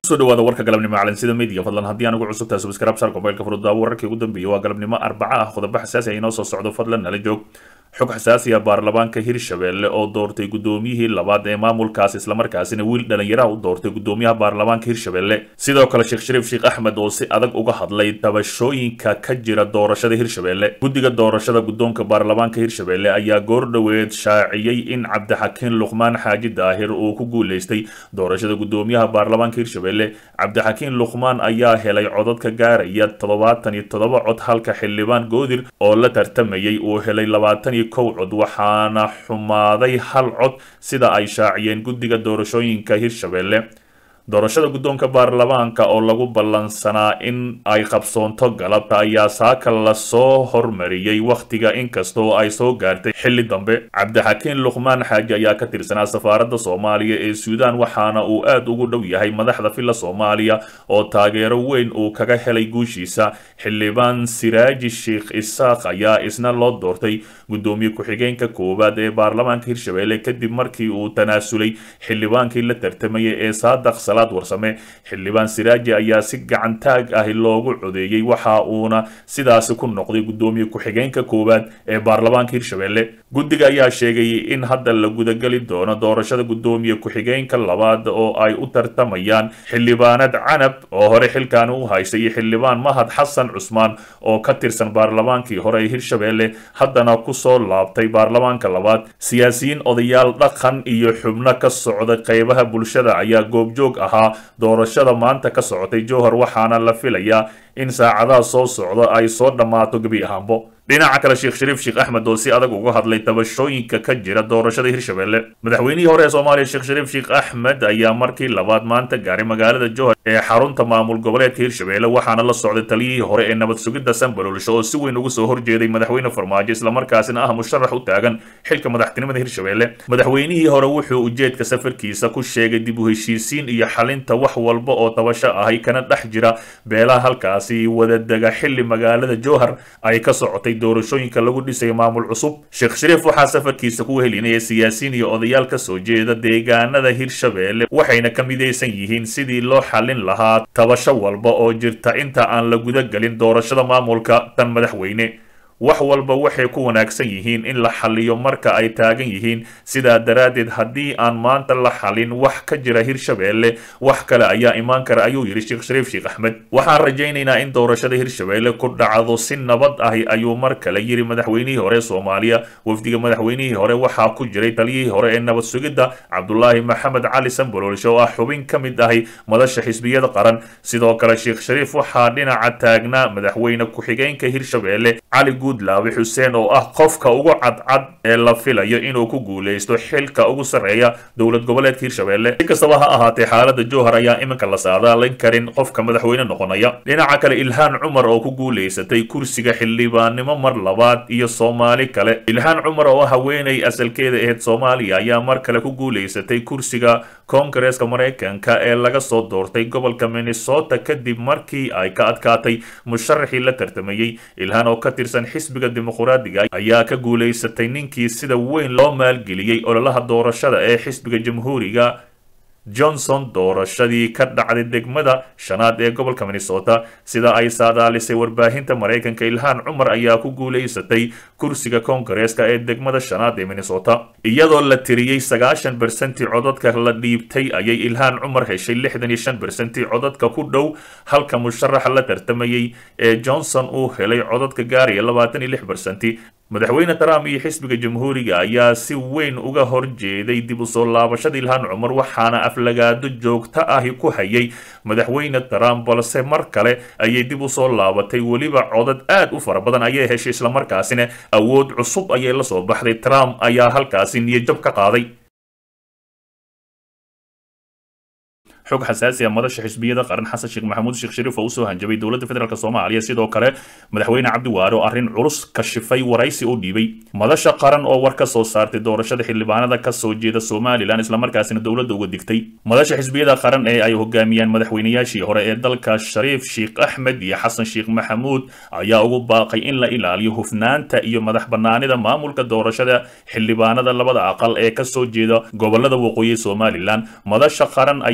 soo dhawaada warka galabnimo calansida media fadlan haddii aan ugu cusub tahay subscribe sar mobaylka furudaawo wararkii ugu dambeeyay waa galabnimo arbaca ah qodobo xasaasi ah inoo soo socdo fadlan nala joog xog xasaasi ah baarlamaanka hirshabelle oo doortay guddoomiyihii labaad ee maamulkaas islamarkaasina wiil dhalinyaraha u doortay guddoomiyaha baarlamaanka hirshabelle sidoo kale sheekh shariif sheekh axmed oo si adag uga hadlay tabashooyinka ka jira doorashada hirshabelle guddiga doorashada guddoonka baarlamaanka hirshabelle ayaa goor dhoweed shaaciyey in cabdixakiin luqmaan xaaji daahir uu ku guuleystay doorashada guddoomiyaha baarlamaanka hirshabelle cabdixakiin luqmaan ayaa helay codadka gaaraya toddobaatan iyo toddoba cod halka xildhibaan goodir oo la tartamayay uu helay labaatan iyo kow cod waxaana xumaaday hal cod sida ay shaaciyeen guddiga doorashooyinka hirshabelle doorashada guddoonka baarlamaanka oo lagu ballansanaa in ay qabsoonto galabta ayaa saaka lasoo hormariyey wakhtiga inkastoo ay soo gaartay xilli dambe cabdixakiin luqmaan xaaji ayaa ka tirsanaa safaaradda soomaaliya ee suudaan waxaana uu aad ugu dhow yahay madaxda filla soomaaliya oo taageero weyn uu kaga helay guushiisa xildhibaan siraaji sheekh isaaq ayaa isna loo doortay guddoomiye ku-xigeenka koowaad ee baarlamaanka hirshabelle kadib markii uu tanaasulay xildhibaankii la tartamayay ee saadaq warsame xildhibaan siraaji ayaa si gacan taag ah loogu codeeyey waxa uuna sidaasi ku noqday guddoomiye ku-xigeenka koowaad ee baarlamaanka hirshabelle guddiga ayaa sheegay in hadda la gudageli doono doorashada guddoomiye ku-xigeenka labaad oo ay u tartamayaan xildhibaanad canab oo hore xilkaani u haysay iyo xildhibaan mahad xasan cusmaan oo ka tirsan baarlamaankii hore ee hirshabelle haddana kusoo laabtay baarlamaanka labaad siyaasiyiin odayaal dhaqan iyo xubno ka socda qeybaha bulshada ayaa goobjoog ahaa doorashada maanta ka socotay jowhar waxaana la filayaa in saacadaha soo socda ay soo dhammaato gebi ahaanbo dhinaca kale sheekh shariif sheekh axmed oo si adag uga hadlay tabashooyinka ka jira doorashada hirshabelle madaxweynihii hore ee soomaaliya sheekh shariif sheekh axmed ayaa markii labaad maanta gaaray magaalada jowhar ee xarunta maamul goboleedka hirshabelle waxaana la socday taliyihii hore ee nabad sugidda sanbalolsho oo si weyn ugu soo horjeeday madaxweyne farmaajo islamarkaasina ah musharax u taagan xilka madaxtinimada hirshabelle madaxweynihii hore wuxuu ujeedka safarkiisa ku sheegay dib u heshiisiin iyo xalinta wax walba oo tabasho ahay kana dhex jira beelaha halkaasi wadadega xilli magaalada jowhar ay ka socotay doorashooyinka lagu dhisayo maamul cusub sheekh shariif waxaa safarkiisa ku helinaya siyaasiyiin iyo odayaal ka soo jeeda deegaanada hirshabelle waxayna ka midaysan yihiin sidii loo xalin lahaa tabasho walba oo jirta inta aan la gudagelin doorashada maamulka tan madaxweyne wax walba waxay ku wanaagsan yihiin in la xaliyo marka ay taagan yihiin sidaa daraaddeed haddii aan maanta la xalin wax ka jira hirshabelle wax kale ayaa imaan kara ayuu yidhi sheekh shariif sheekh axmed waxaan rajaynaynaa in doorashada hirshabelle ku dhacdo si nabad ahi ayuu mar kale yidhi madaxweynihii hore soomaaliya wafdiga madaxweynihii hore waxaa ku jiray taliyihii hore ee nabad sugidda cabdulaahi maxamed cali sanboloolsho oo ah xubin ka mid ahi madasha xisbiyada qaran sidoo kale sheekh shariif waxaa dhinaca taagnaa madaxweyne ku-xigeenka hirshabelle cali laabi xuseen oo ah qofka ugu cadcad ee la filayo inuu ku guuleysto xilka ugu sarreeya dowlad goboleedka hirshabelle si kastaba ha ahaatee xaalada jowhar ayaa iminka la saadaalin karin qofka madaxweyne noqonaya dhinaca kale ilhaan cumar oo ku guuleysatay kursiga xildhibaannimo mar labaad iyo soomaali kale ilhaan cumar oo haweenay asalkeeda aheyd soomaaliya ayaa mar kale ku guuleysatay kursiga koongareeska maraykanka ee laga soo doortay gobolka minnesota kadib markii ay ka adkaatay musharaxii la tartamayey ilhaan oo ka tirsan xisbiga dimuqraadiga ayaa ka guulaysatay ninkii sida weyn loo maalgeliyey ololaha doorashada ee xisbiga jamhuuriga johnson doorashadii ka dhacday degmada shanaad ee gobolka minnesota sida ay saadaalisay warbaahinta maraykanka ilhaan cumar ayaa ku guulaysatay kursiga koongareeska ee degmada shanaad ee minnesota iyadoo la tiriyey sagaashan bersenti codadka la dhiibtay ayay ilhaan cumar heshay lixdan iyo shan bersenti codadka ku dhow halka musharaxa la tartamayey ee johnson uu helay codadka gaaraya labaatan iyo lix bersenti madaxweyne trump iyo xisbiga jamhuuriga ayaa si weyn uga horjeeday dib u soo laabashada ilhaan cumar waxaana aflagaado joogto ahi ku hayay madaxweyne trump balse mar kale ayay dib u soo laabatay weliba codad aad u fara badan ayay heshay islamarkaasina awood cusub ayay la soo baxday trump ayaa halkaasi niyadjab ka qaaday xog xasaasi ah madasha xisbiyada qaran xasan sheekh maxamuud sheekh shariif oo usoo hanjabay dowladda federaalk soomaaliya sidoo kale madaxweyne cabdiwaare oo arrin culus kashifay waraysi u dhiibay madasha qaran oo war ka soo saartay doorashada xildhibaanada ka soo jeeda somalilan islamarkaasina dowladda uga digtay madasha xisbiyada qaran ee ay hogaamiyaan madaxweynayaashii hore ee dalka shariif sheekh axmed iyo xasan sheekh maxamuud ayaa ugu baaqay in la ilaaliyo hufnaanta iyo madax banaanida maamulka doorashada xildhibaanada labada aqal ee kasoo jeeda gobolada waqooyi somalilan madasha qaran ayaa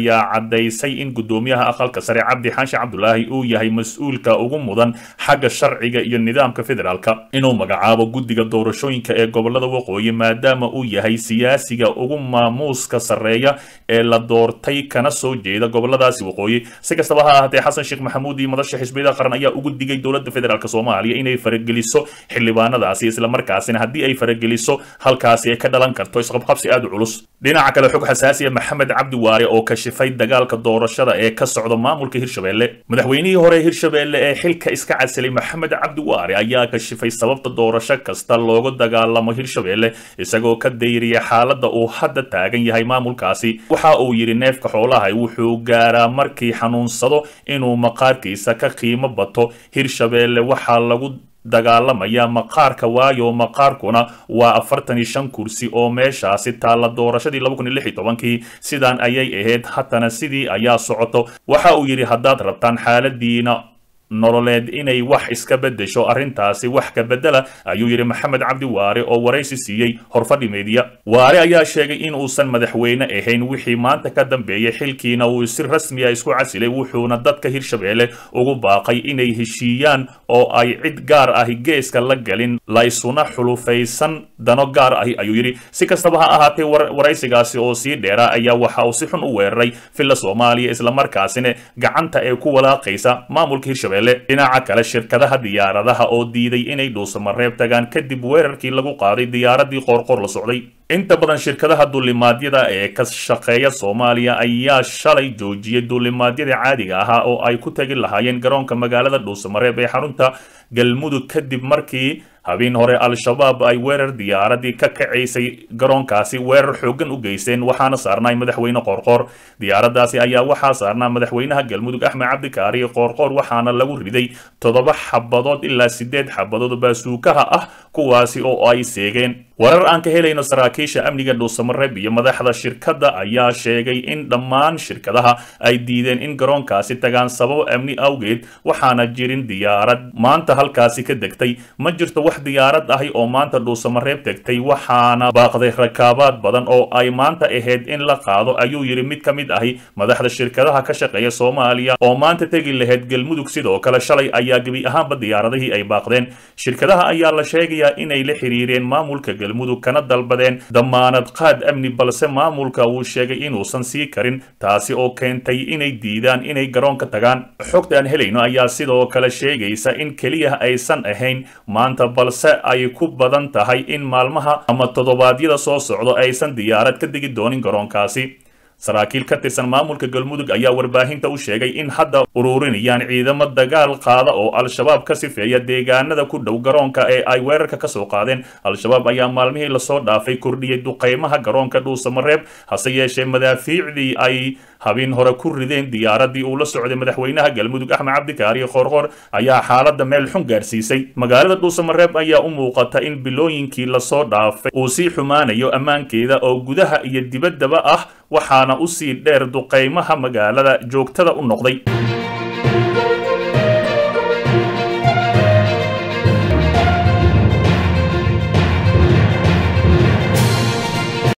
caddaysay in guddoomiyaha aqalka sare cabdi xaashi cabdulaahi uu yahay mas-uulka ugu mudan xagga sharciga iyo nidaamka federaalka inuu magacaabo guddiga doorashooyinka ee gobolada waqooyi maadaama uu yahay siyaasiga ugu maamuuska sarreeya ee la doortay kana soo jeeda goboladaasi waqooyi si kastaba ha ahaatee xasan sheekh maxamuud iyo madasha xisbiyada qaran ayaa ugu digay dowladda federaalk soomaaliya inay farageliso xildhibaanadaasi islamarkaasina haddii ay farageliso halkaasi ay ka dhalan karto isqabqabsi aad u culus dhinaca kale xog xasaasiya maxamed cabdi waare oo kashifay dagaalka doorashada ee ka socda maamulka hirshabelle madaxweynihii hore hirshabelle ee xilka iska casilay maxamed cabdi waare ayaa kashifay sababta doorasho kasta looga dagaalamo hirshabelle isagoo ka dayriya xaaladda uu hadda taagan yahay maamulkaasi waxa uu yidhi neefka xoolaha wuxuu gaaraa markii xanuunsado inuu maqaarkiisa ka qiimo bato hirshabelle waxaa lagu dagaalamaya maqaarka waayo maqaarkuna waa afartan iyo shan kursi oo meeshaasi taalla doorashadii laba kun iyo lix iyo tobankii sidaan ayay ahayd haddana sidii ayaa socoto waxa uu yidhi haddaad rabtaan xaaladiina nololeed inay wax iska beddesho arrintaasi wax ka beddela ayuu yidhi maxamed cabdi waare oo waraysi siiyey horfadhi meediya waare ayaa sheegay in uusan madaxweyne ahayn wixii maanta ka dambeeyey xilkiina uu si rasmiya isku casilay wuxuuna dadka hirshabelle ugu baaqay inay heshiiyaan oo ay cid gaar ahi geeska la galin laysuna xulufaysan dano gaar ahi ayuu yidhi si kastaba ha ahaatee waraysigaasi oo sii dheeraa ayaa waxa uu si xun u weeraray villa soomaaliya islamarkaasina gacanta ee ku walaaqaysa maamulka hirshabelle dhinaca kale shirkadaha diyaaradaha oo diiday inay dhuusamareeb tagaan kadib weerarkii lagu qaaday diyaaradii qoorqoor la socday inta badan shirkadaha duulimaadyada ee ka shaqeeya soomaaliya ayaa shalay joojiyay duulimaadyada caadiga ahaa oo ay ku tegi lahaayeen garoonka magaalada dhuusamareeb ee xarunta galmudug kadib markii habeen hore al-shabaab ay weerar diyaaradii ka kacaysay garoonkaasi weerar xooggan u geysteen waxaana saarnay madaxweyne qoorqoor diyaaradaasi ayaa waxaa saarnaa madaxweynaha galmudug axmed cabdikaari qoorqoor waxaana lagu riday toddoba xabadood ilaa sideed xabadood baasuukaha ah kuwaasi oo ay seegeen warar aan ka helayno saraakiisha amniga dhuusamareeb iyo madaxda shirkadda ayaa sheegay in dhammaan shirkadaha ay diideen in garoonkaasi tagaan sabab amni awgeed waxaana jirin diyaarad maanta halkaasi ka degtay ma jirto wax diyaarad ahi oo maanta dhuusamareeb tegtay waxaana baaqday rakaabaad badan oo ay maanta ahayd in la qaado ayuu yidhi mid ka mid ahi madaxda shirkadaha ka shaqeeya soomaaliya oo maanta tegi lahayd galmudug sidoo kale shalay ayaa gebi ahaanba diyaaradihii ay baaqdeen shirkadaha ayaa la sheegayaa inay la xiriireen maamulka galmudug kana dalbadeen damaanad qaad amni balse maamulka uu sheegay inuusan sii karin taasi oo keentay inay diidaan inay garoonka tagaan xogta aan helayno ayaa sidoo kale sheegaysa in keliya aysan ahayn maanta balse ay ku badan tahay in maalmaha ama toddobaadyada soo socdo aysan diyaarad ka degi doonin garoonkaasi saraakiil ka tirsan maamulka galmudug ayaa warbaahinta u sheegay in hadda ururinayaan ciidamo dagaal qaada oo al-shabaab ka sifeeya deegaanada ku dhow garoonka ee ay weerarka ka soo qaadeen al-shabaab ayaa maalmihii lasoo dhaafay kordhiyey duqaymaha garoonka dhuusamareeb hase yeeshee madaafiicdii ay habeen hore ku rideen diyaaradii uu la socday madaxweynaha galmudug axmed cabdikaari qoorqoor ayaa xaaladda meel xun gaarsiisay magaalada dhuusamareeb ayaa u muuqata in bilooyinkii lasoo dhaafay uu sii xumaanayo ammaankeeda oo gudaha iyo dibaddaba ah waxaana usii dheer duqaymaha magaalada joogtada u noqday